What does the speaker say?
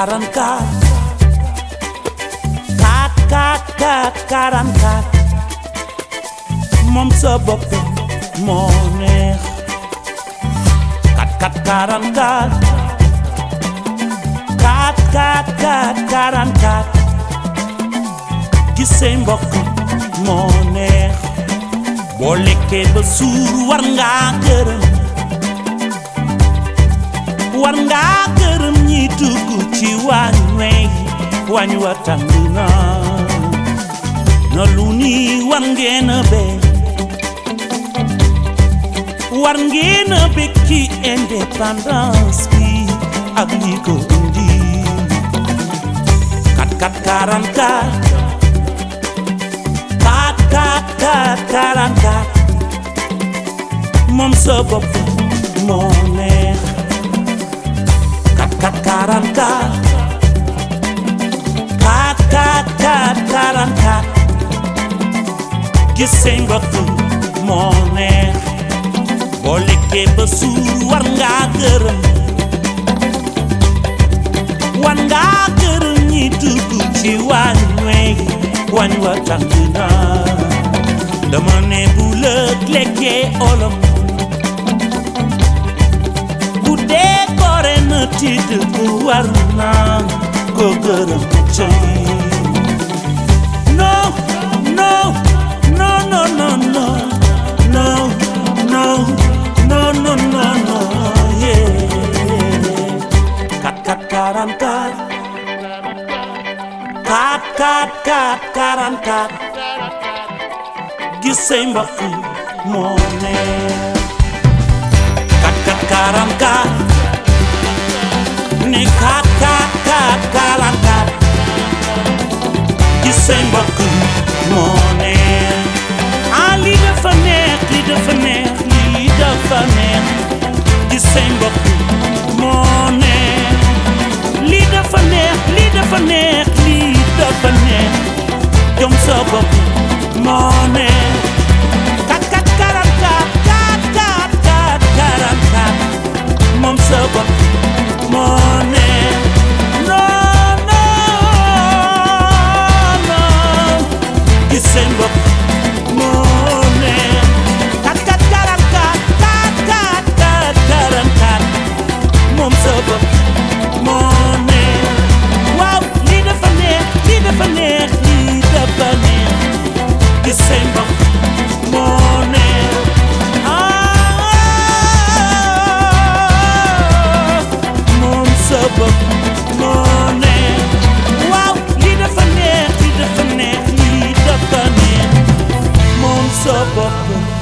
44 4 4 4 44 moom sa bopp moo neex 4 4 44 4 4 4 44 gis say mbokk moo neex boo lekkee ba suur war ngaa gërëm war ngaa gërëm ñi dugg ci waañ wey waañ wa tàng na na lu ni war ngeen a bee war ngeen a bég ci indépendance bi ak li ko indi 4 4 44 4 4 44 moom sa bopp moo neex 4 4 44 4 4 44 gis say mbokk moo neex boo lekkee ba suur war ngaa gërëm war ngaa gërëm ñi dugg ci waañ wey waañ wa tàng na dama ne bu lëg lekkee olom bu dee gore na tidd bu war naa ko gërëm cay no no no no no no no no no no no no yeah kat kat karantar kat kat kat karantar gis say mbokk moo neex kat kat karantar ne kat kat kat karantar gis say mbokk moo neex ah lii dafa neex lii dafa neex lii dafa neex gis say mbokk moo neex lii dafa neex lii dafa neex lii dafa neex jom sa bopp moo neex kat kat karankat kat kat kat karankat moom sa bopp moo neex non non non gis seen bopp moo neex kat kat karankat kat kat kat karankat moom sa bopp moo neex waaw lii dafa neex lii dafa neex lii dafa neex gis seen bopp moo neex ah moom sa bopp moo neex waaw lii dafa neex lii dafa neex lii dafa neex moom sa bopp